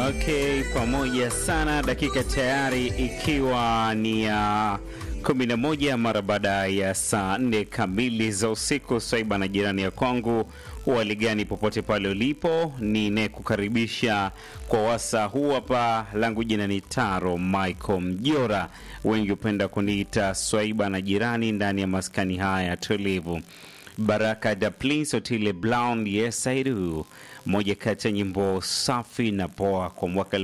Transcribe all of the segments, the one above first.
Okay, pamoja sana. Dakika tayari ikiwa ni ya kumi na moja mara baada ya saa nne kamili za usiku. Swaiba na jirani ya kwangu, hali gani popote pale ulipo, ninayekukaribisha kwa wasa huu hapa. Langu jina ni Taro Michael Mjora, wengi hupenda kuniita Swaiba na jirani, ndani ya maskani haya tulivu. Baraka da Prince Otile Brown, yes I do, moja kati ya nyimbo safi na poa kwa mwaka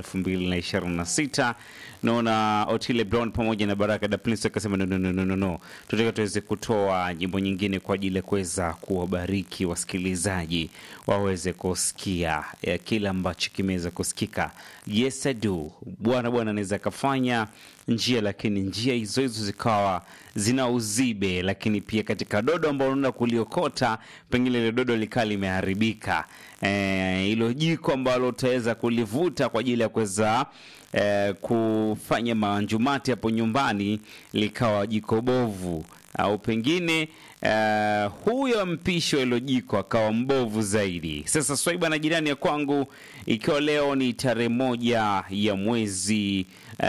2026. Naona Otile Brown pamoja na Baraka da Prince akasema no, no, no, no, no, no. Tutaka tuweze kutoa nyimbo nyingine kwa ajili ya kuweza kuwabariki wasikilizaji waweze kusikia ya kile ambacho kimeweza kusikika. Yes I do, bwana bwana anaweza akafanya njia lakini njia hizo hizo zikawa zina uzibe, lakini pia katika dodo ambalo unaenda kuliokota, pengine ile dodo likaa limeharibika, hilo e, jiko ambalo utaweza kulivuta kwa ajili ya kuweza e, kufanya manjumati hapo nyumbani likawa jiko bovu, au pengine Uh, huyo mpishi wa hilo jiko akawa mbovu zaidi. Sasa Swaiba na jirani ya kwangu, ikiwa leo ni tarehe moja ya mwezi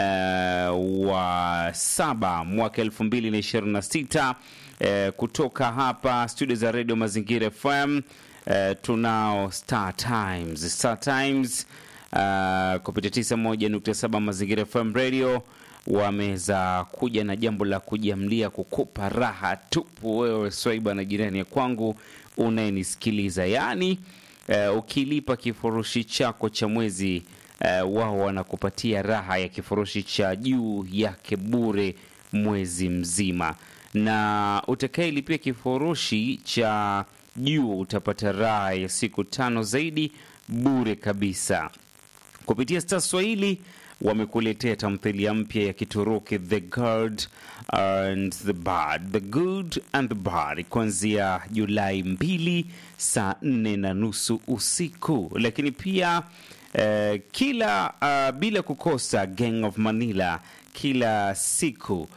uh, wa saba mwaka elfu mbili na ishirini na sita uh, kutoka hapa studio za Radio Mazingira FM uh, tunao Star Times, Star Times uh, kupitia tisa moja nukta saba Mazingira FM Radio wameweza kuja na jambo la kujamlia kukupa raha tupu wewe Swaiba na jirani ya kwangu unayenisikiliza, yaani uh, ukilipa kifurushi chako cha mwezi uh, wao wanakupatia raha ya kifurushi cha juu yake bure mwezi mzima, na utakayelipia kifurushi cha juu utapata raha ya siku tano zaidi bure kabisa kupitia Star Swahili wamekuletea tamthilia mpya ya Kituruki The Good and the Bad, The Good and the Bad kuanzia Julai mbili saa nne na nusu usiku, lakini pia uh, kila uh, bila kukosa Gang of Manila kila siku uh,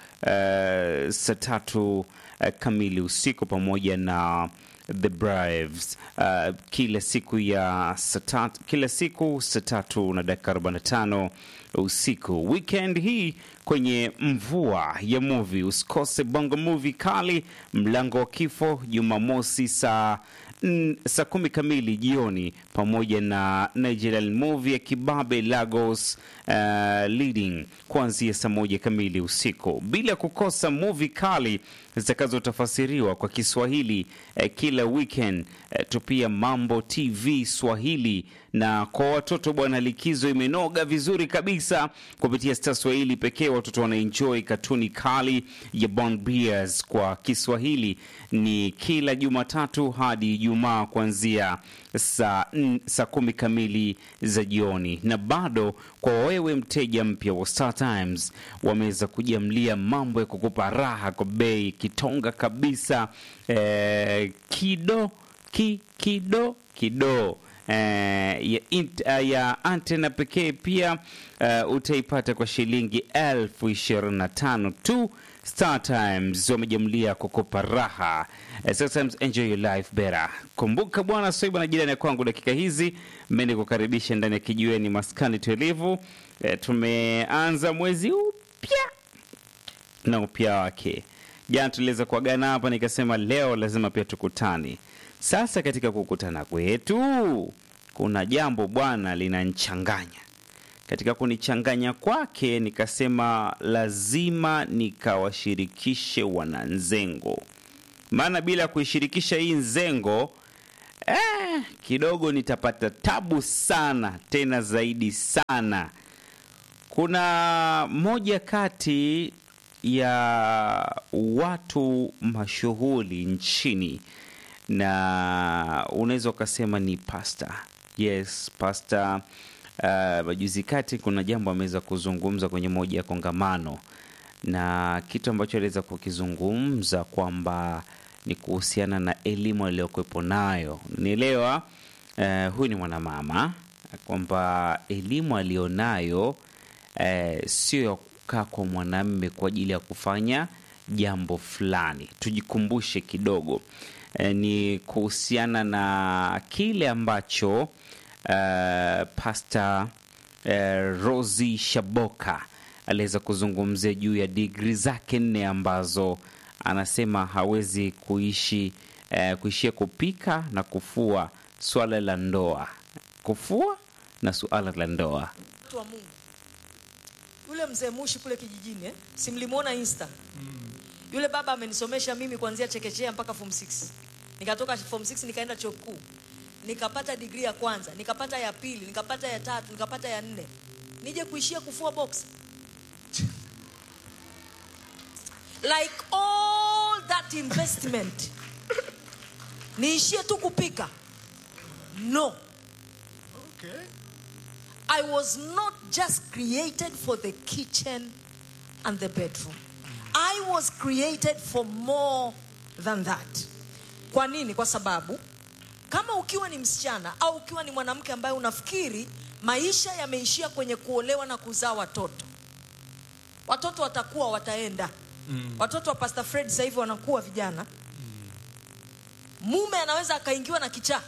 saa tatu uh, kamili usiku pamoja na The Braves uh, kila siku ya satatu, kila siku saa tatu na dakika 45 usiku. Weekend hii kwenye mvua ya movie usikose bongo movie kali mlango wa kifo Jumamosi saa saa kumi kamili jioni pamoja na Nigerian movie ya kibabe Lagos uh, leading kuanzia saa moja kamili usiku, bila kukosa movie kali zitakazotafasiriwa kwa Kiswahili eh, kila weekend eh, tupia Mambo TV Swahili na kwa watoto bwana, likizo imenoga vizuri kabisa kupitia Star Swahili pekee. Watoto wanaenjoy katuni kali ya Bond Bears kwa Kiswahili ni kila Jumatatu hadi Ijumaa kuanzia saa saa kumi kamili za jioni. Na bado kwa wewe mteja mpya wa Star Times, wameweza kujamlia mambo ya kukupa raha kwa bei kitonga kabisa, eh, kido ki kido kido Uh, ya, uh, ya antena pekee pia uh, utaipata kwa shilingi elfu ishirini na tano tu. Star Times wamejamlia kukopa raha. Uh, Star Times enjoy your life better. Kumbuka bwana Swaiba na jirani ya kwangu, dakika hizi mimi kukaribisha ndani ya kijiweni maskani tulivu. Uh, tumeanza mwezi upya na upya wake. Jana tuliweza kuagana hapa, nikasema leo lazima pia tukutane. Sasa katika kukutana kwetu kuna jambo bwana linanichanganya. Katika kunichanganya kwake, nikasema lazima nikawashirikishe wananzengo, maana bila kuishirikisha hii nzengo eh, kidogo nitapata tabu sana, tena zaidi sana. Kuna moja kati ya watu mashuhuri nchini na unaweza ukasema ni pasta. Yes, pasta. Uh, majuzi kati kuna jambo ameweza kuzungumza kwenye moja ya kongamano, na kitu ambacho aliweza kukizungumza kwamba ni kuhusiana na elimu aliyokuwepo nayo. Nielewa uh, huyu ni mwanamama kwamba elimu aliyonayo uh, sio ya kukaa kwa mwanamme kwa ajili ya kufanya jambo fulani. Tujikumbushe kidogo ni kuhusiana na kile ambacho uh, Pasta eh, Rosi Shaboka aliweza kuzungumzia juu ya digri zake nne ambazo anasema hawezi kuishi eh, kuishia kupika na kufua swala la ndoa, kufua na suala la ndoa. Watu wa Mungu. Yule mzee Mushi kule kijijini eh? Si mlimuona Insta? Yule baba amenisomesha mimi kuanzia chekechea mpaka form 6. Nikatoka form 6 nikaenda chuo kikuu. Nikapata degree ya kwanza, nikapata ya pili, nikapata ya tatu, nikapata ya nne. Nije kuishia kufua box. Like all that investment. Niishie tu kupika. No. Okay. I was not just created for the kitchen and the bedroom. I was created for more than that. Kwa nini? Kwa sababu kama ukiwa ni msichana au ukiwa ni mwanamke ambaye unafikiri maisha yameishia kwenye kuolewa na kuzaa watoto, watoto watakuwa wataenda. Watoto wa Pastor Fred sasa hivi wanakuwa vijana. Mume anaweza akaingiwa na kichaa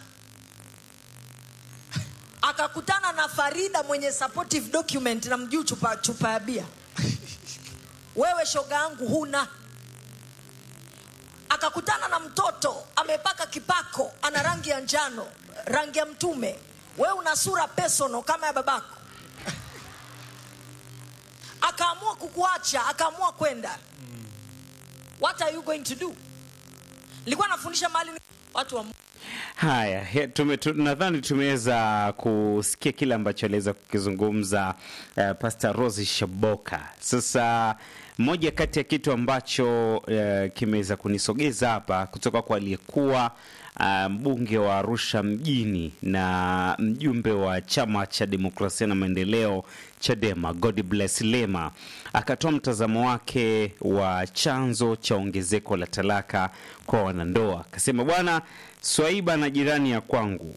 akakutana na Farida mwenye supportive document na mjuu chupa, chupa ya bia. Wewe shoga yangu huna. Akakutana na mtoto amepaka kipako, ana rangi ya njano, rangi ya mtume. Wewe una sura personal kama ya babako. Akaamua kukuacha, akaamua kwenda. What are you going to do? Nilikuwa nafundisha mahali watu wa Haya, he- tume, tu, nadhani tumeweza kusikia kile ambacho aliweza kukizungumza uh, Pastor Rose Shaboka. Sasa moja kati ya kitu ambacho uh, kimeweza kunisogeza hapa kutoka kwa aliyekuwa uh, mbunge wa Arusha mjini na mjumbe wa chama cha demokrasia na maendeleo Chadema, God bless Lema, akatoa mtazamo wake wa chanzo cha ongezeko la talaka kwa wanandoa. Akasema bwana, Swaiba na jirani ya kwangu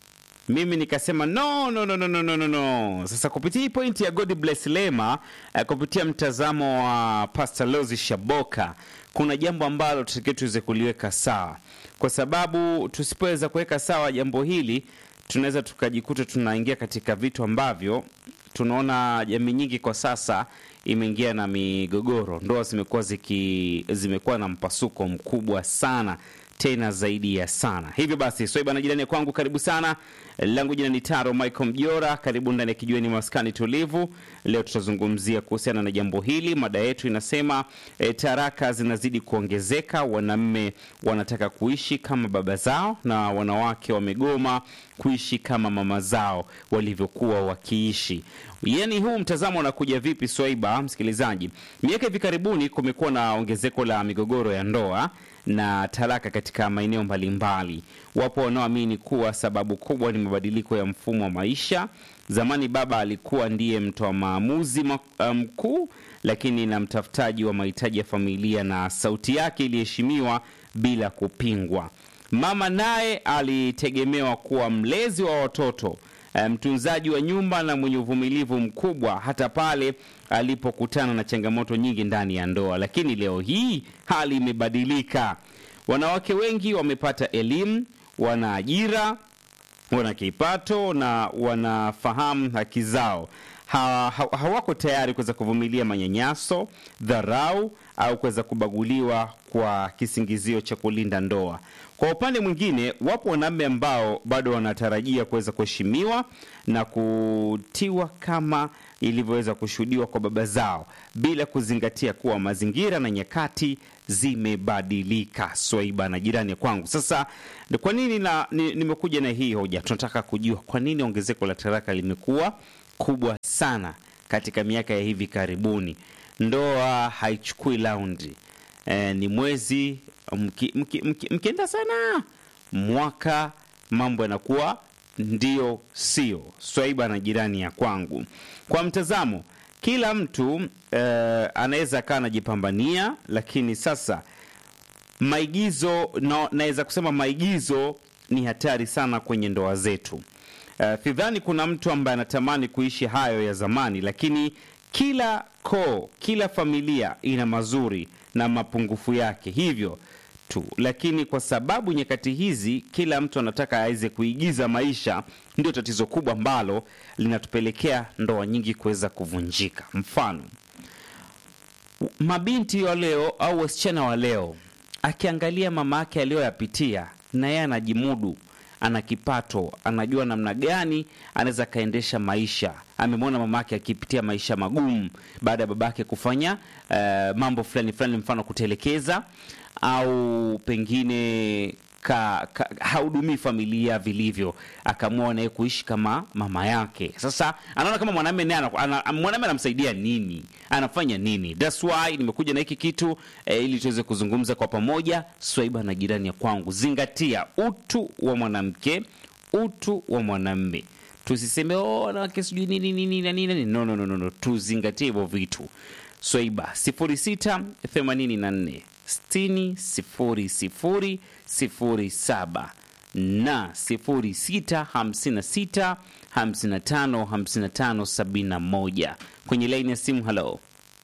mimi nikasema no, no, no, no, no, no, no, no. Sasa kupitia hii pointi ya God bless Lema eh, kupitia mtazamo wa Pastor Lozi Shaboka, kuna jambo ambalo tutakiwa tuweze kuliweka sawa, kwa sababu tusipoweza kuweka sawa jambo hili tunaweza tukajikuta tunaingia katika vitu ambavyo tunaona jamii nyingi kwa sasa imeingia na migogoro. Ndoa zimekuwa ziki zimekuwa na mpasuko mkubwa sana tena zaidi ya sana. Hivyo basi, Swaiba na jirani kwangu, karibu sana. Langu jina ni Taro Michael Mjora, karibu ndani ya kijiweni maskani tulivu. Leo tutazungumzia kuhusiana na jambo hili. Mada yetu inasema e, taraka zinazidi kuongezeka, wanaume wanataka kuishi kama baba zao na wanawake wamegoma kuishi kama mama zao walivyokuwa wakiishi. Yaani, huu mtazamo unakuja vipi, Swaiba msikilizaji? Miaka hivi karibuni kumekuwa na ongezeko la migogoro ya ndoa na talaka katika maeneo mbalimbali. Wapo wanaoamini kuwa sababu kubwa ni mabadiliko ya mfumo wa maisha. Zamani baba alikuwa ndiye mtoa maamuzi ma- mkuu, lakini na mtafutaji wa mahitaji ya familia, na sauti yake iliheshimiwa bila kupingwa. Mama naye alitegemewa kuwa mlezi wa watoto, eh, mtunzaji wa nyumba na mwenye uvumilivu mkubwa, hata pale alipokutana na changamoto nyingi ndani ya ndoa. Lakini leo hii hali imebadilika. Wanawake wengi wamepata elimu, wana ajira, wana kipato na wanafahamu haki zao. Ha, ha, hawako tayari kuweza kuvumilia manyanyaso, dharau au kuweza kubaguliwa kwa kisingizio cha kulinda ndoa. Kwa upande mwingine, wapo wanaume ambao bado wanatarajia kuweza kuheshimiwa na kutiwa kama ilivyoweza kushuhudiwa kwa baba zao bila kuzingatia kuwa mazingira na nyakati zimebadilika. Swaiba na jirani kwangu. Sasa ni kwa nini na ni- nimekuja na hii hoja? Tunataka kujua kwa nini ongezeko la talaka limekuwa kubwa sana katika miaka ya hivi karibuni. Ndoa haichukui laundi e, ni mwezi mki- mki- mki- mkienda sana mwaka mambo yanakuwa ndio sio. Swaiba na jirani ya kwangu, kwa mtazamo kila mtu eh, anaweza akawa anajipambania, lakini sasa maigizo na, naweza kusema maigizo ni hatari sana kwenye ndoa zetu. Uh, sidhani kuna mtu ambaye anatamani kuishi hayo ya zamani, lakini kila koo, kila familia ina mazuri na mapungufu yake. Hivyo tu, lakini kwa sababu nyakati hizi kila mtu anataka aweze kuigiza maisha, ndio tatizo kubwa ambalo linatupelekea ndoa nyingi kuweza kuvunjika. Mfano, mabinti wa leo au wasichana wa leo, akiangalia mama yake aliyoyapitia, na yeye anajimudu, ana kipato, anajua namna gani anaweza akaendesha maisha. Amemwona mama yake akipitia maisha magumu baada ya babake kufanya eh, mambo fulani fulani, mfano kutelekeza au pengine ka, ka, hahudumii familia vilivyo, akaamua naye kuishi kama mama yake. Sasa anaona kama mwanamume naye ana- ana- mwanamume anamsaidia nini, anafanya nini? That's why nimekuja na hiki kitu eh, ili tuweze kuzungumza kwa pamoja. Swaiba na jirani ya kwangu, zingatia utu wa mwanamke, utu wa mwanamume. Tusiseme oh, wanawake sijui nini nini na nini. No, no, no, no, no. Tuzingatie hivyo vitu. Swaiba 06 84 60 00 07 na 06 56 55 55 71 kwenye laini ya simu. Halo,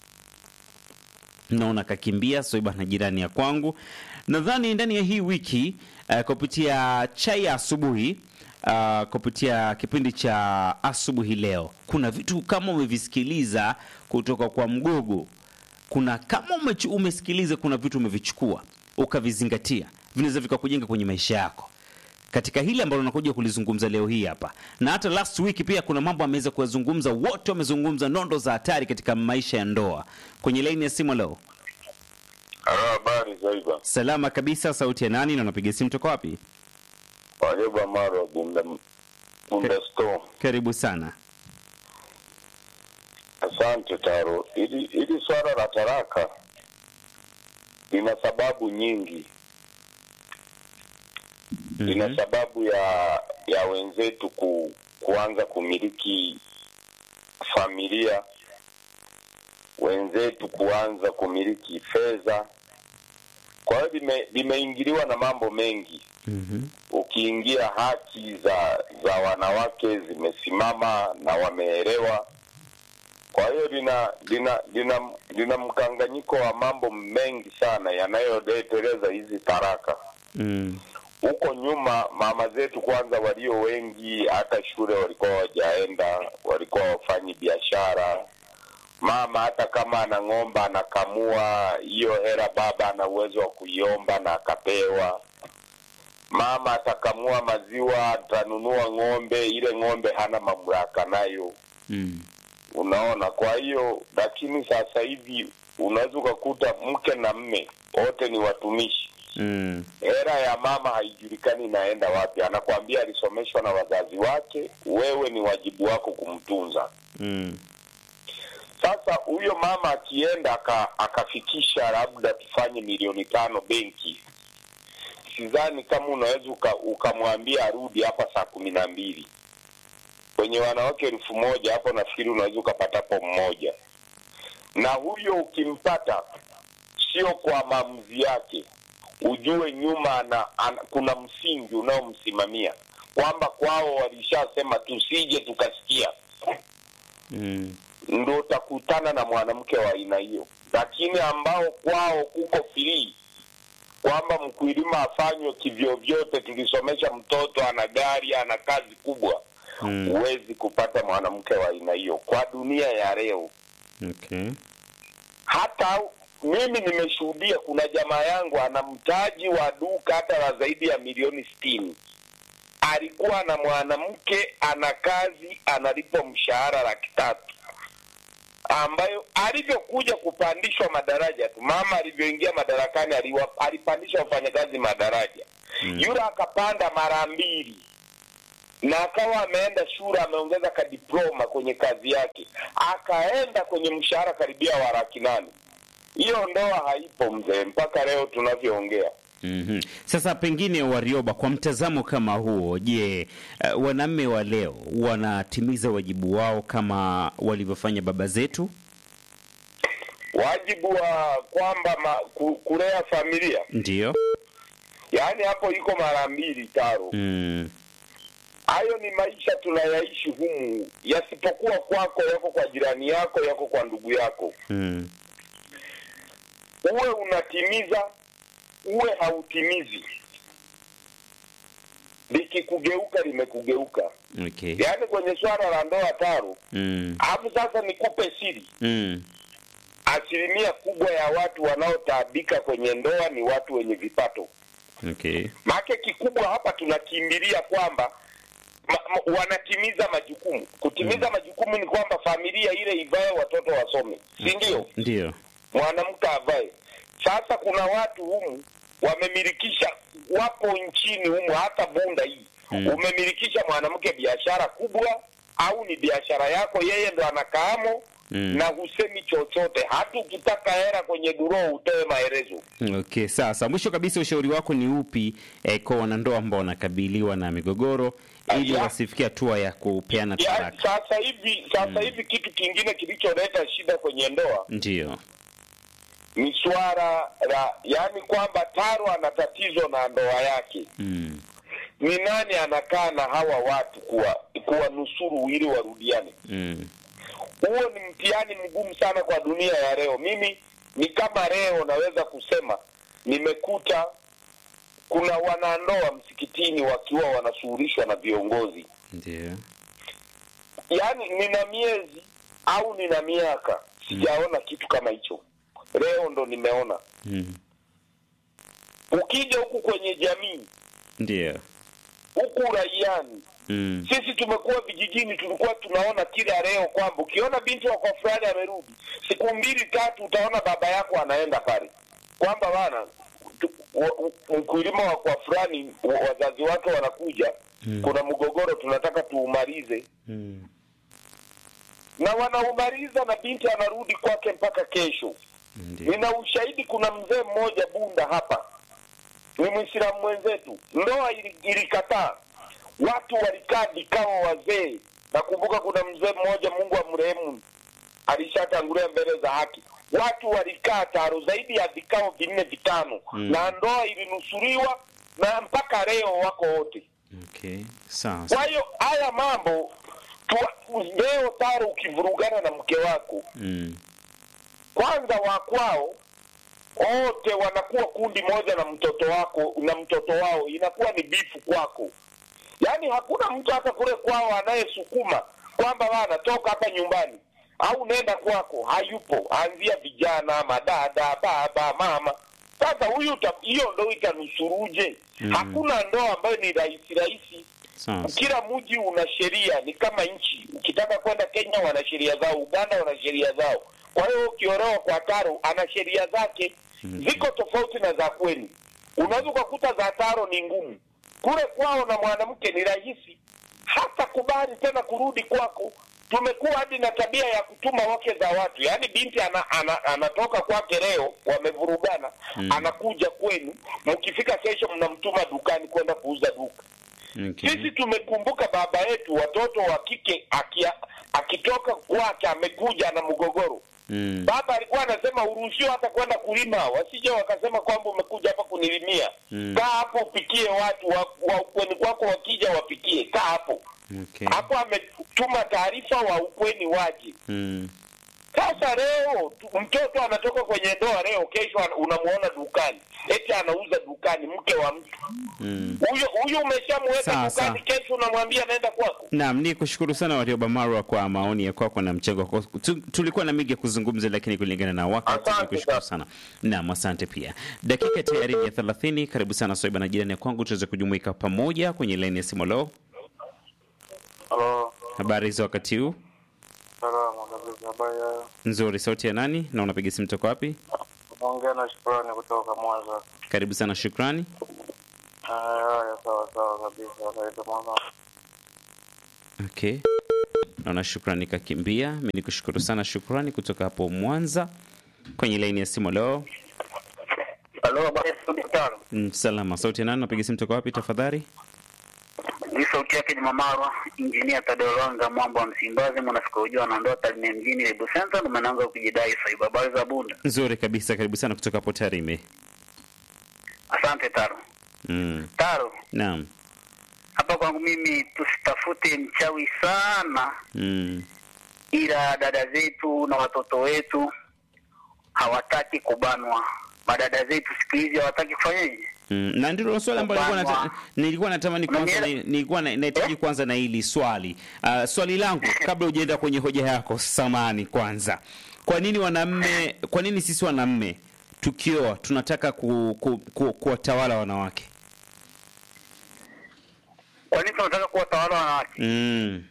naona kakimbia Swaiba na jirani ya kwangu. Nadhani ndani ya hii wiki uh, kupitia chai ya asubuhi uh, kupitia kipindi cha asubuhi leo, kuna vitu kama umevisikiliza kutoka kwa Mgogo kuna kama umechu, umesikiliza kuna vitu umevichukua ukavizingatia, vinaweza vikakujenga kwenye maisha yako katika hili ambalo nakuja kulizungumza leo hii hapa, na hata last week pia kuna mambo ameweza kuyazungumza. Wote wamezungumza nondo za hatari katika maisha ya ndoa. Kwenye laini ya simu leo, Halo, habari Zaiba. salama kabisa. Sauti ya nani na unapiga simu toka wapi? Wajeba Maro Bunda Bunda Store. Karibu sana. Asante Taro. Ili ili swala la taraka lina sababu nyingi. Lina sababu ya ya wenzetu ku, kuanza kumiliki familia, wenzetu kuanza kumiliki fedha. Kwa hiyo lime- limeingiliwa na mambo mengi. Mhm. ukiingia haki za za wanawake zimesimama na wameelewa. Kwa hiyo lina lina lina lina mkanganyiko wa mambo mengi sana yanayoleteleza hizi taraka. Mm. Huko nyuma mama zetu kwanza, walio wengi hata shule walikuwa wajaenda, walikuwa wafanyi biashara. Mama hata kama ana ng'ombe anakamua, hiyo hela baba ana uwezo wa kuiomba na akapewa mama atakamua maziwa, atanunua ng'ombe, ile ng'ombe hana mamlaka nayo, Mm. unaona. Kwa hiyo lakini sasa hivi unaweza ukakuta mke na mme wote ni watumishi, Mm. hela ya mama haijulikani inaenda wapi. Anakwambia alisomeshwa na wazazi wake, wewe ni wajibu wako kumtunza. Mm. Sasa huyo mama akienda aka, akafikisha labda tufanye milioni tano benki, sidhani kama unaweza uka- ukamwambia arudi hapa saa kumi na mbili kwenye wanawake elfu moja hapo nafikiri unaweza ukapatapo mmoja, na huyo ukimpata sio kwa maamuzi yake, ujue nyuma ana, ana, kuna msingi unaomsimamia kwamba kwao walishasema tusije tukasikia Mm. ndo utakutana na mwanamke wa aina hiyo, lakini ambao kwao kuko free kwamba mkulima afanywe kivyovyote, tulisomesha mtoto, ana gari, ana kazi kubwa, Mm. huwezi kupata mwanamke wa aina hiyo kwa dunia ya leo. Okay. Hata mimi nimeshuhudia, kuna jamaa yangu ana mtaji wa duka hata la zaidi ya milioni sitini alikuwa na mwanamke ana kazi analipwa mshahara laki tatu ambayo alivyokuja kupandishwa madaraja tu, mama alivyoingia madarakani aliwa, alipandisha wafanyakazi madaraja Mm. yule akapanda mara mbili na akawa ameenda shule ameongeza kadiploma kwenye kazi yake akaenda kwenye mshahara karibia wa laki nane hiyo ndoa haipo mzee mpaka leo tunavyoongea Mhm. Sasa pengine Warioba, kwa mtazamo kama huo, je, uh, wanaume wa leo wanatimiza wajibu wao kama walivyofanya baba zetu? wajibu wa kwamba ma, ku, kulea familia Ndiyo. yaani hapo iko mara mbili taro Mm. hayo ni maisha tunayaishi humu yasipokuwa kwako yako kwa jirani yako yako kwa ndugu yako Mm. uwe unatimiza uwe hautimizi likikugeuka limekugeuka Okay. yaani kwenye swala la ndoa taro Mm. alafu sasa nikupe siri Mm. asilimia kubwa ya watu wanaotaabika kwenye ndoa ni watu wenye vipato Okay. maake kikubwa hapa tunakimbilia kwamba ma, ma, wanatimiza majukumu kutimiza majukumu ni kwamba familia ile ivae watoto wasome si ndio Ndio. mwanamke avae sasa kuna watu humu wamemilikisha wapo nchini humu hata bunda hii Mm. umemilikisha mwanamke biashara kubwa au ni biashara yako yeye ndo anakaamo Mm. na husemi chochote hata ukitaka hera kwenye duroo utoe maelezo Okay, sasa mwisho kabisa ushauri wako ni upi eh, kwa wanandoa ambao wanakabiliwa na migogoro ili Ya. wasifikie hatua ya kupeana ya, talaka? sasa hivi sasa hivi kitu kingine kilicholeta shida kwenye ndoa Ndio. ni swala la yaani kwamba taro ana tatizo na ndoa yake Mm. ni nani anakaa na hawa watu kuwa kuwanusuru ili warudiane Mm. huo ni mtihani mgumu sana kwa dunia ya leo mimi ni kama leo naweza kusema nimekuta kuna wanandoa msikitini wakiwa wanashughulishwa na viongozi Ndio. yaani nina miezi au nina miaka sijaona kitu kama hicho leo ndo nimeona Mm. ukija huku kwenye jamii Ndio. huku raiani Mm. sisi tumekuwa vijijini tulikuwa tunaona kila leo kwamba ukiona binti wa kwa fulani amerudi siku mbili tatu utaona baba yako anaenda pale kwamba bana tu- wa- u- mkulima wa kwa fulani wa- wazazi wake wanakuja Mm. kuna mgogoro tunataka tuumalize Mm. na wanaumaliza na binti anarudi kwake mpaka kesho Ndio. nina ushahidi kuna mzee mmoja bunda hapa ni mwislamu mwenzetu ndoa ili- ilikataa watu walikaa vikao wazee nakumbuka kuna mzee mmoja mungu amrehemu alishatangulia mbele za haki watu walikaa taro zaidi ya vikao vinne vitano Mm. na ndoa ilinusuriwa na mpaka leo wako wote Okay. Sawa. kwa hiyo haya mambo tu- leo taro ukivurugana na mke wako Mm. kwanza wa kwao wote wanakuwa kundi moja na mtoto wako na mtoto wao inakuwa ni bifu kwako yaani hakuna mtu hata kule kwao anayesukuma kwamba bana toka hapa nyumbani au nenda kwako hayupo anzia vijana madada baba mama sasa huyu uta- hiyo ndo itanusuruje Mm. hakuna ndoa ambayo ni rahisi rahisi Sawa. kila mji una sheria ni kama nchi ukitaka kwenda kenya wana sheria zao uganda wana sheria zao kwa hiyo ukiolewa kwa taro ana sheria zake ziko tofauti na za kwenu unaweza ukakuta za taro ni ngumu kule kwao na mwanamke ni rahisi hata kubali tena kurudi kwako tumekuwa hadi na tabia ya kutuma wake za watu yaani binti ana, ana, anatoka kwake leo wamevurugana Mm. anakuja kwenu mkifika kesho mnamtuma dukani kwenda kuuza duka Okay. sisi tumekumbuka baba yetu watoto wa kike akia, akitoka kwake amekuja na mgogoro Mm. baba alikuwa anasema uruhusiwa hata kwenda kulima wasije wakasema kwamba umekuja hapa kunilimia Mm. kaa hapo upikie watu wa, wa ukweni kwako wakija wapikie kaa hapo Okay. hapo ametuma taarifa wa ukweni waje Mm. sasa leo tu- mtoto anatoka kwenye ndoa leo kesho ana- unamuona dukani eti anauza dukani mke wa mtu Mm. huyo huyo umeshamweka Sawa, dukani kesho unamwambia naenda kwako Naam, ni kushukuru sana Warioba Marwa kwa maoni ya kwako na mchango wako. Tu- Tulikuwa na mengi ya kuzungumza, lakini kulingana na wakati Asante ni kushukuru sana. sana. Naam, asante pia. Dakika tayari ni ya 30. Karibu sana Swaiba na jirani ya kwangu, tuweze kujumuika pamoja kwenye laini ya simu. Leo Halo, habari za wakati huu? salama kabisa. Habari ya Nzuri. Sauti ya nani na unapiga simu toka wapi? unaongea na Shukrani kutoka Mwanza. Karibu sana, shukrani. Haya, sawa sawa kabisa. Naitwa Mwanza. Okay, naona shukrani kakimbia. Mi ni kushukuru sana shukrani kutoka hapo Mwanza kwenye laini ya simu. Leo Halo, habari ya studio tano. Mm, salama. Sauti ya nani? Unapiga simu toka wapi tafadhali? Ni sauti yake ni Mamarwa, injinia Tadeo Lwanga, mwamba wa Msimbazi, mwanasikojua na ndoa Tarime mjini Lebu Center, ndo manaanza kujidai saiba. Habari za Bunda. Nzuri kabisa, karibu sana kutoka hapo Tarime. Asante Taro. Mm. Taro, Naam. hapa kwangu mimi tusitafute mchawi sana, Mm. ila dada zetu na watoto wetu hawataki kubanwa. madada zetu siku hizi hawataki kufanyaje Mm, na ndilo swali ambalo nilikuwa nata, Kubanwa. nilikuwa natamani kwanza Unanielewa? na- nilikuwa na- nahitaji kwanza na hili swali. Uh, swali langu kabla hujaenda kwenye hoja yako, samani kwanza. Kwa nini wanamme, kwa nini sisi wanamme tukioa tunataka ku, ku, ku, kuwatawala wanawake? kwa nini tunataka kuwatawala wanawake Mm.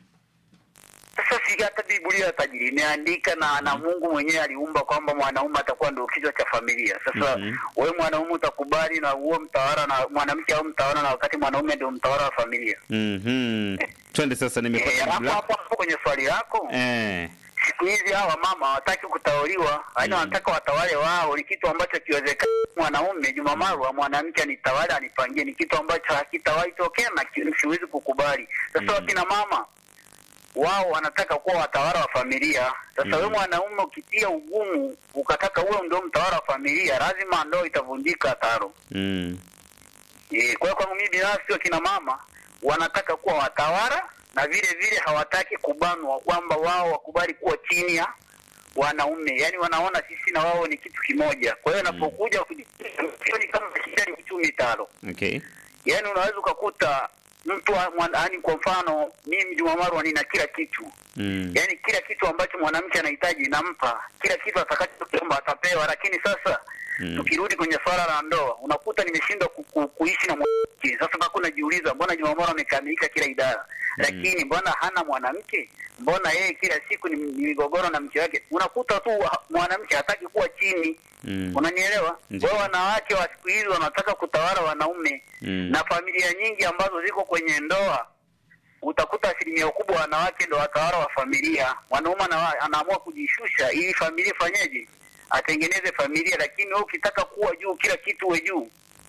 sasa si hata biblia tajiri imeandika na na mungu mwenyewe aliumba kwamba mwanaume atakuwa ndio kichwa cha familia sasa Mhm. wewe mwanaume utakubali na huo mtawala na mwanamke au mtawala na wakati mwanaume ndio mtawala wa familia Mhm. Twende sasa Eh, nimepata hapo jibu lako. hapo hapo kwenye swali lako Eh. siku hizi hawa mama hawataki kutawaliwa yaani Mm. wanataka watawale wao ni kitu ambacho kiwezekana mwanaume Juma Marwa mwanamke anitawale anipangie ni kitu ambacho hakitawahi tokea na ki- siwezi kukubali sasa Mm. wakina mama wao wanataka kuwa watawala wa familia sasa Mm. wewe mwanaume ukitia ugumu ukataka uwe ndio mtawala wa familia lazima ndoa itavunjika taro Mm. Eh, kwa hiyo kwangu mimi binafsi wakina mama wanataka kuwa watawala na vile vile hawataki kubanwa kwamba wao wakubali kuwa chini ya wanaume, yaani wanaona sisi na wao ni kitu kimoja. Kwa hiyo napokuja mm. ni kama shida ni uchumi talo, Okay. yaani unaweza ukakuta mtu yaani, kwa mfano mimi Juma Marwa nina kila kitu Mm. yaani kila kitu ambacho mwanamke anahitaji nampa, kila kitu atakachokiomba atapewa. Lakini sasa Mm. tukirudi kwenye swala la ndoa, unakuta nimeshindwa ku, ku, kuishi na mwanamke. Sasa bado najiuliza, mbona Jumamora amekamilika kila idara, lakini mbona hana mwanamke? Mbona yeye kila siku ni, ni migogoro na mke wake? Unakuta tu ha- mwanamke hataki kuwa chini Mm. Unanielewa? Ndiyo. Kwa hiyo wanawake wa siku hizi wanataka kutawala wanaume Mm. na familia nyingi ambazo ziko kwenye ndoa utakuta asilimia kubwa wanawake ndo watawala wa familia. Mwanaume ana- anaamua kujishusha ili familia ifanyeje, atengeneze familia. Lakini wewe ukitaka kuwa juu, kila kitu uwe juu,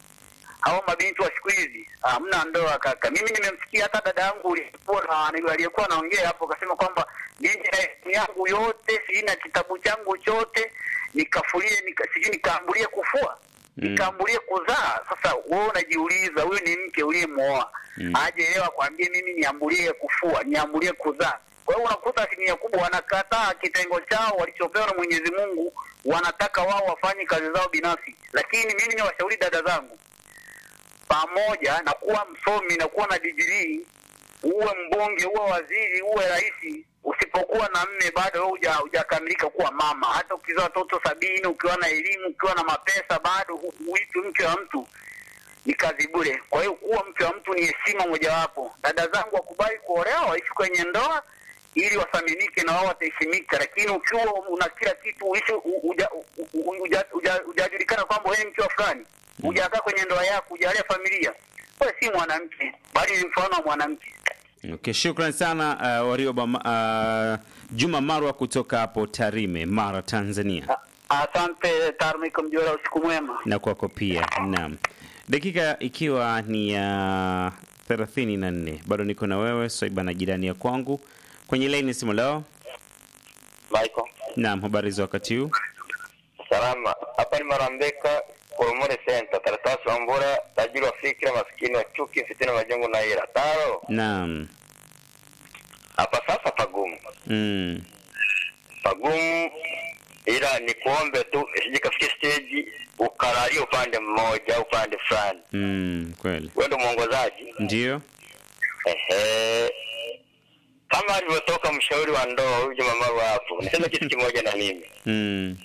hao mabinti wa siku hizi hamna ndoa kaka. Mimi nimemsikia hata dada yangu aliyekuwa na- aliyekuwa anaongea hapo, akasema kwamba mimi na elimu yangu yote, sina kitabu changu chote, nikafulie nika, sijui nikaambulie kufua Mm. nikaambulie kuzaa. Sasa wewe unajiuliza, huyu ni mke uliyemwoa Mm. aje leo akwambie mimi niambulie kufua, niambulie kuzaa. Kwa hiyo unakuta asilimia kubwa wanakataa kitengo chao walichopewa na Mwenyezi Mungu, wanataka wao wafanye kazi zao binafsi. Lakini mimi niwashauri dada zangu, pamoja na kuwa msomi na kuwa na digirii, uwe mbunge, uwe waziri, uwe rais, usipokuwa na mme bado wewe huja- hujakamilika kuwa mama. Hata ukizaa watoto sabini, ukiwa na elimu, ukiwa na mapesa, bado hu- huitwi mke wa mtu ni kazi bure. Kwa hiyo kuwa mke wa mtu ni heshima mojawapo. Dada zangu wakubali kuolewa, waishi kwenye ndoa ili wathaminike na wao wataheshimika, lakini ukiwa una kila kitu uishi u- uja- u- u- uja- uja- hujajulikana kwamba wewe ni mke wa fulani, hujakaa kwenye ndoa yako, hujalea familia, wewe si mwanamke, bali ni mfano wa mwanamke. Okay, shukran sana uh, Warioba uh, Juma Marwa kutoka hapo Tarime, Mara, Tanzania. A- Asante Tarmiko Mjora, usiku mwema. na kwako pia. Naam, dakika ikiwa ni ya thelathini na nne bado niko na wewe Swaiba na jirani ya kwangu kwenye laini simu leo. Michael. Naam, habari za wakati huu? Salama. Hapa ni Marambeka, Koromore Center, Karatasi wa Mbura, tajiri wa fikra, maskini wa chuki, fitina, majengo na ira. Taro. Naam. Hapa sasa pagumu. Mm. Pagumu ila ni kuombe tu isije kafikia stage ukalalia upande mmoja au upande fulani. Mm, kweli. Wewe ndio mwongozaji. Ndio. Ehe. Kama alivyotoka mshauri wa ndoa huyu Juma Marwa hapo. Niseme kitu kimoja na mimi. Mm.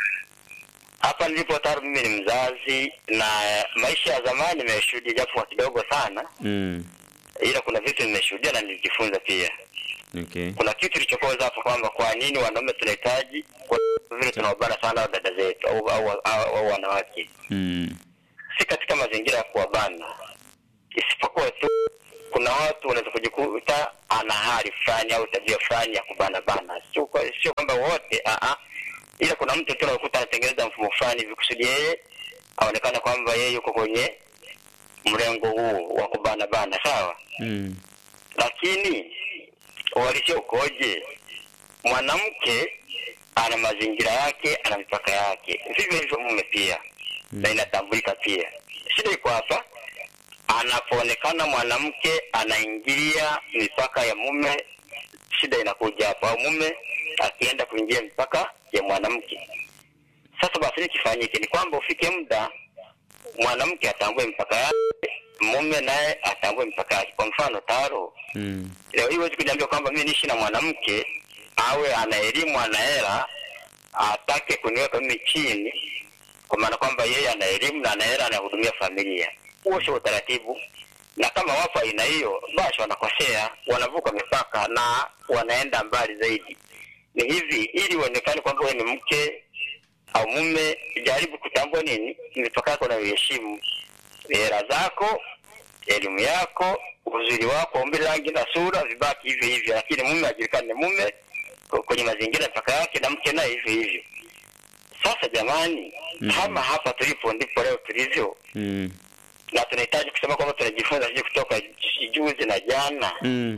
hapa nilipo tayari mimi ni mzazi na maisha ya zamani nimeshuhudia japo kwa kidogo sana Mm. ila kuna vitu nimeshuhudia na nilijifunza pia Okay. kuna kitu kilichokoza hapo kwamba kwa nini wanaume tunahitaji kwa vile tunawabana sana hao dada zetu au, au, au, au wanawake Mm. si katika mazingira ya kuwabana isipokuwa tu kuna watu wanaweza kujikuta ana hali fulani au tabia fulani ya kubana bana sio kwa- sio kwamba wote a a ila kuna mtu tu unakuta anatengeneza mfumo fulani hivi kusudi yeye aonekane kwamba yeye yuko kwenye mrengo huu wa kubana bana sawa Mm. lakini uhalisia ukoje mwanamke ana mazingira yake ana mipaka yake vivyo hivyo mume pia na inatambulika pia shida iko hapa anapoonekana mwanamke anaingilia mipaka ya mume shida inakuja hapa au mume akienda kuingia mipaka ya mwanamke Sasa basi nini kifanyike? Ni kwamba ufike muda mwanamke atambue mpaka yake, mume naye atambue mpaka yake. Kwa mfano taro, Mm. leo hii huwezi kuniambia kwamba mimi niishi na mwanamke awe ana elimu ana hela atake kuniweka mimi chini, kwa maana kwamba yeye ana elimu na ana hela anahudumia familia. Huo sio utaratibu, na kama wapo aina hiyo, basi wanakosea, wanavuka mipaka na wanaenda mbali zaidi. Ni hivi, ili uonekane kwamba wewe ni mke au mume, jaribu kutambua nini mipaka yako na uheshimu hela zako, elimu yako, uzuri wako, umri, rangi na sura vibaki hivyo hivyo, lakini mume ajulikane ni mume k- kwenye mazingira mpaka yake, na mke naye hivyo hivyo. Sasa jamani, Mm. kama hapa tulipo ndipo leo tulivyo, Mm. na tunahitaji kusema kwamba tunajifunza sijui kutoka ju- juzi na jana. Mm.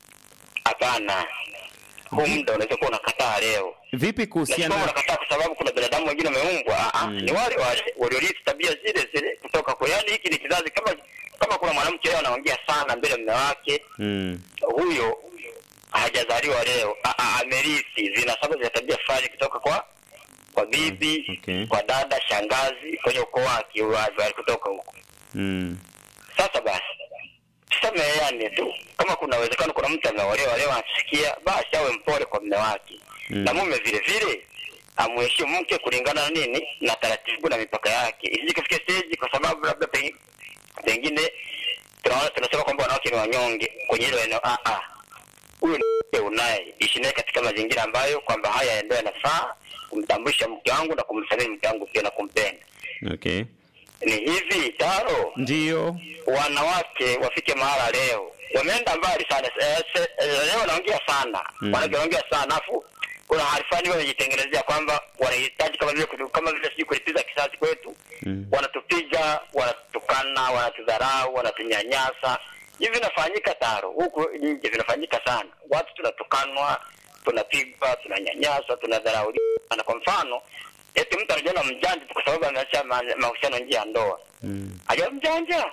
Hapana, huu muda unaweza kuwa unakataa leo Vipi na sio kuhusiana unakataa kwa sababu kuna binadamu wengine wameumbwa. Ah, ah, Mm. Ni wale wale waliorithi tabia zile zile kutoka kwa, yani hiki ni kizazi. Kama kama kuna mwanamke leo anaongea sana mbele ya mume wake, mm. huyo hajazaliwa leo, Ah, ah, amerithi vinasaba vya tabia fulani kutoka kwa kwa bibi, Okay. kwa dada, shangazi, kwenye ukoo wake huyo alikutoka huko. Mm. Sasa basi tusameheane tu, kama kuna uwezekano kuna mtu ameolewa leo anasikia, basi awe mpole kwa mume wake Mm. na mume vile vile amheshimu mke kulingana na nini na taratibu na mipaka yake, isije kufikia stage kwa sababu labda pe- pengine tunaona tunasema kwamba wanawake ni wanyonge kwenye hilo eneo. Ah, ah, huyu ni mke unaye ishi naye katika mazingira ambayo kwamba haya ndio yanafaa kumtambulisha mke wangu na kumsamehe mke wangu pia na kumpenda. Okay. Ni hivi taro Ndio. wanawake wafike mahala leo wameenda mbali sana eh, se, eh, leo wanaongea sana Mm. wanawake wanaongea sana afu kuna hali fulani wamejitengenezea kwamba wanahitaji kama vile kutu- kama vile sijui kulipiza kisasi kwetu Mm. wanatupiga wanatutukana wanatudharau wanatunyanyasa hivi vinafanyika taro huku nje vinafanyika sana watu tunatukanwa tunapigwa tunanyanyaswa tunadharauliwa na kwa mfano eti mtu anajiona mjanja tu kwa sababu ameacha ma- mahusiano nje ya ndoa Mm. aja mjanja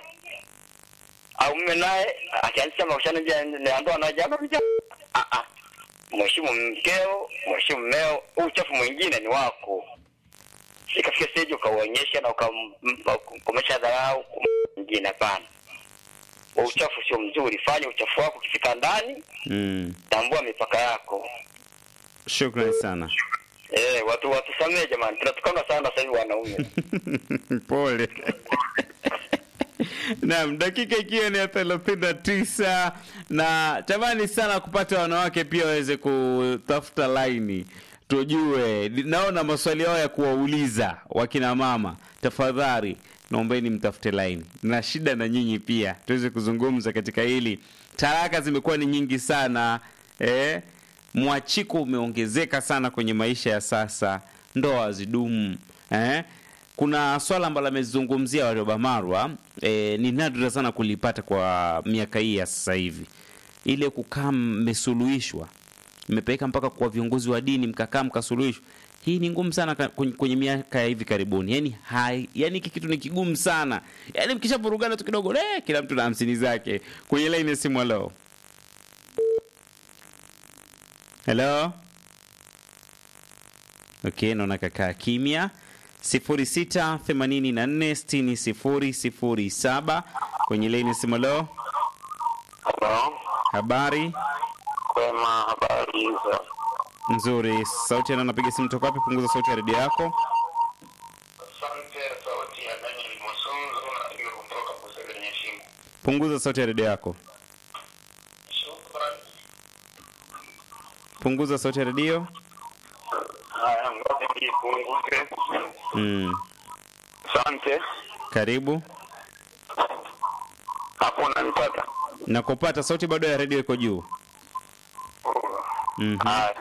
au mume naye akianzisha mahusiano nje ya ndoa na jamaa mjanja. Ah, ah. Mheshimu mkeo, mheshimu mmeo. Huu uchafu mwingine ni wako, sikafika stage ukauonyesha na ukamkomesha dharau kwa mwingine. Hapana, Huu uchafu sio mzuri. Fanya uchafu wako, ukifika ndani, Mm. tambua mipaka yako. Shukrani sana. Eh, watu watusamee jamani, tunatukana sana sasa hivi wanaume. Pole. Naam, dakika ikiwa ni ya thelathini na tisa na tamani sana kupata wanawake pia waweze kutafuta laini tujue. Naona maswali yao ya kuwauliza wakina mama, tafadhali naombeni mtafute laini, na shida na nyinyi pia tuweze kuzungumza katika hili. Talaka zimekuwa ni nyingi sana eh? Mwachiko umeongezeka sana kwenye maisha ya sasa, ndoa hazidumu eh? Kuna swala ambalo amezungumzia Warioba Marwa eh, ni nadra sana kulipata kwa miaka hii ya sasa hivi, ile kukaa mmesuluhishwa, mmepeleka mpaka kwa viongozi wa dini mkakaa mkasuluhishwa. Hii ni ngumu sana ka- kwenye, kwenye miaka ya hivi karibuni, yani hai, yani hiki kitu ni kigumu sana, yani mkishavurugana tu kidogo eh, kila mtu na hamsini zake. Kwenye laini ya simu, halo halo Okay, naona kakaa kimya. 0684600007 kwenye laini simu. Leo Halo, habari kwema, habari za nzuri. Sauti ya nani anapiga simu toka wapi? Punguza sauti ya redio yako. Asante, sauti ya Daniel Masunzo napiga kutoka Busegenye Shimo. Punguza sauti ya redio yako. Shukrani. Punguza sauti ya redio. Haya, ngoja nipunguze. Mm. Asante. Karibu. Hapo unanipata? Nakupata, sauti bado ya redio iko juu. Mhm. Haya.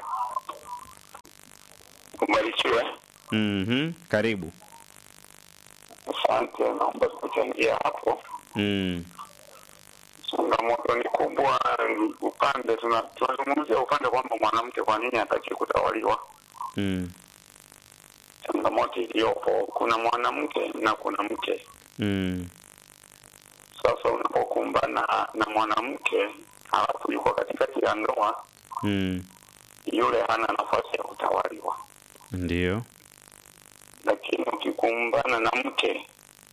Ubarikiwe. Mhm. Karibu. Asante, naomba kuchangia hapo. Mm. Changamoto ni kubwa, ni upande tuna- tunazungumzia upande kwamba mwanamke kwa nini hataki kutawaliwa. Mm. Changamoto iliyopo, kuna mwanamke na kuna mke. Mm. Sasa unapokumbana na mwanamke halafu yuko katikati ya ndoa, Mm. yule hana nafasi ya kutawaliwa. Ndio. kuumbana na mke,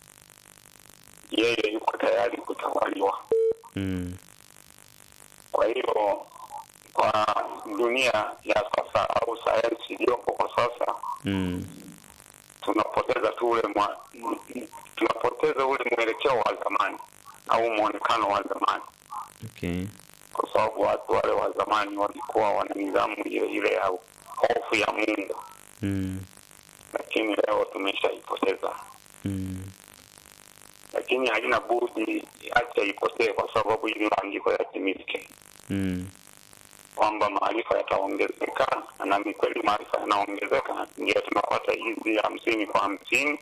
yeye yuko tayari kutawaliwa. Mm. Kwa hiyo kwa dunia ya sasa au sayansi iliyopo kwa sasa Mm. tunapoteza tu ule mwa, tunapoteza ule mwelekeo wa zamani au mwonekano wa zamani, Okay. kwa sababu watu wale wa zamani walikuwa wana nidhamu ile ile ya hofu ya Mungu, Mm. lakini leo tumeshaipoteza. Mm. Lakini haina budi, acha ipotee, kwa sababu ili maandiko yatimike Mm. kwamba maarifa yataongezeka, na ni kweli maarifa yanaongezeka, ndio tunapata hizi hamsini kwa hamsini,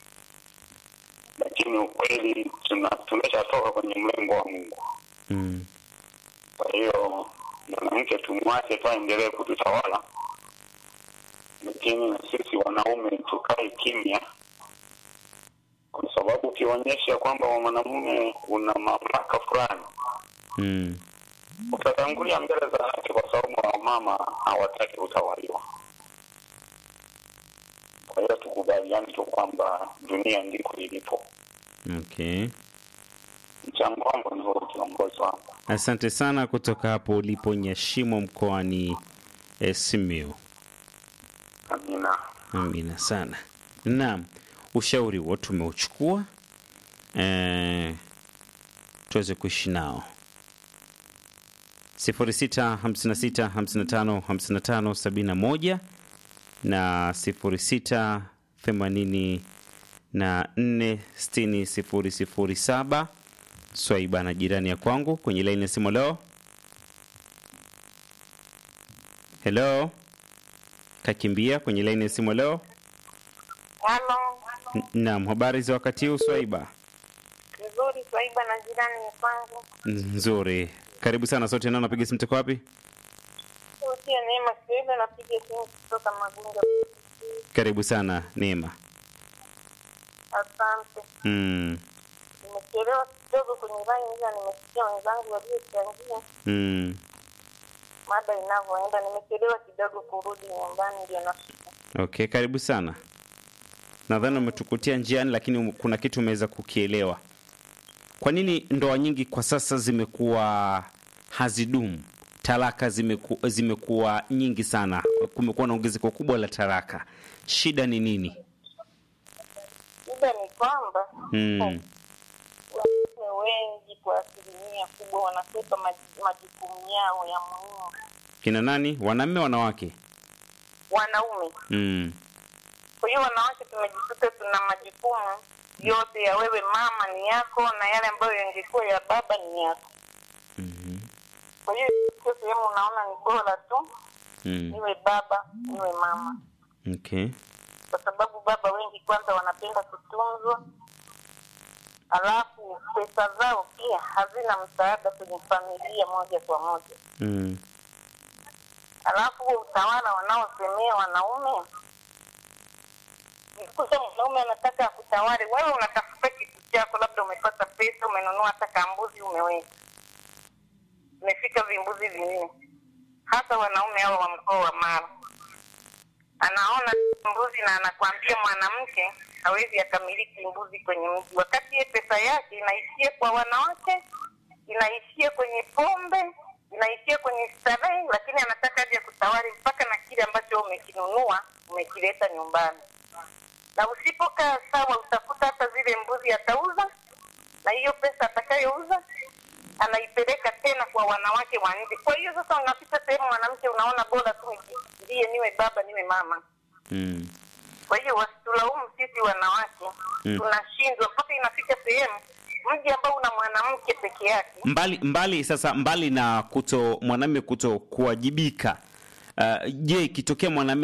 lakini ukweli tuna- tumeshatoka kwenye mlengo wa Mungu. Mm. Kwa hiyo mwanamke tumwache tu aendelee kututawala, lakini na sisi wanaume tukae kimya, kwa sababu ukionyesha kwamba mwanamume una mamlaka fulani Mm. utatangulia mbele za haki, kwa sababu wamama hawataki kutawaliwa. Kwa hiyo tukubaliane tu kwamba dunia ndiko ilipo. Okay. Mchango wangu ni huo, kiongozi wangu. Asante sana kutoka hapo ulipo Nyashimo mkoani eh, Simiyu. Amina. Amina sana. Naam, ushauri huo tumeuchukua eh, tuweze kuishi nao. 0656555571 na 06846007 Swaiba na jirani ya kwangu kwenye laini ya simu leo. Hello, kakimbia kwenye laini ya simu leo. Halo, N- Naam, habari za wakati huu Swaiba? nzuri Swaiba na jirani ni kwangu. Nzuri, karibu sana. Sote nao napiga simu, tuko wapi? Usia Neema Swaiba, napiga simu kutoka Magunga. Karibu sana Neema. Asante. Mm, Nimechelewa kidogo kwenye line, ila nimesikia wenzangu waliochangia mm. mada inavyoenda. Nimechelewa kidogo kurudi nyumbani, ndio nafika. Okay, karibu sana. Nadhani umetukutia njiani, lakini um- kuna kitu umeweza kukielewa. Kwa nini ndoa nyingi kwa sasa zimekuwa hazidumu? Talaka zimeku, zimekuwa nyingi sana, kumekuwa na ongezeko kubwa la talaka. Shida ni nini? Shida ni kwamba Mm, wanaume wengi kwa asilimia kubwa wanakwepa maji- majukumu yao ya muhimu. kina nani? Wanaume, wanawake? Wanaume Mm, Kwa hiyo wanawake tumejikuta tuna majukumu yote ya wewe mama ni yako, na yale ambayo yangekuwa ya baba ni yako. mhm, Kwa hiyo sio sehemu unaona ni bora tu mm. niwe baba niwe mama, Okay. kwa sababu baba wengi kwanza wanapenda kutunzwa, alafu pesa zao pia hazina msaada kwenye familia moja kwa moja, Mm, alafu huo utawala wanaosemea wanaume kuta mwanaume anataka akutawale wewe, unatafuta kitu chako, labda umepata pesa, umenunua hata kambuzi, umeweka, umefika vimbuzi vinne. Hasa wanaume hao wa mkoa wa Mara, anaona mbuzi na anakwambia mwanamke hawezi akamiliki mbuzi kwenye mji, wakati ye pesa yake inaishia kwa wanawake, inaishia kwenye pombe, inaishia kwenye starehe, lakini anataka aje kutawali mpaka na kile ambacho umekinunua umekileta nyumbani na usipokaa sawa, utakuta hata zile mbuzi atauza, na hiyo pesa atakayouza anaipeleka tena kwa wanawake wa nje. Kwa hiyo sasa, unapita sehemu mwanamke, unaona bora tu ndiye niwe baba niwe mama. mm. Kwa hiyo wasitulaumu sisi wanawake Mm. tunashindwa, mpaka inafika sehemu mji ambao una mwanamke peke yake mbali mbali sasa mbali na kuto mwanamume kuto kuwajibika uh, je ikitokea mwanamume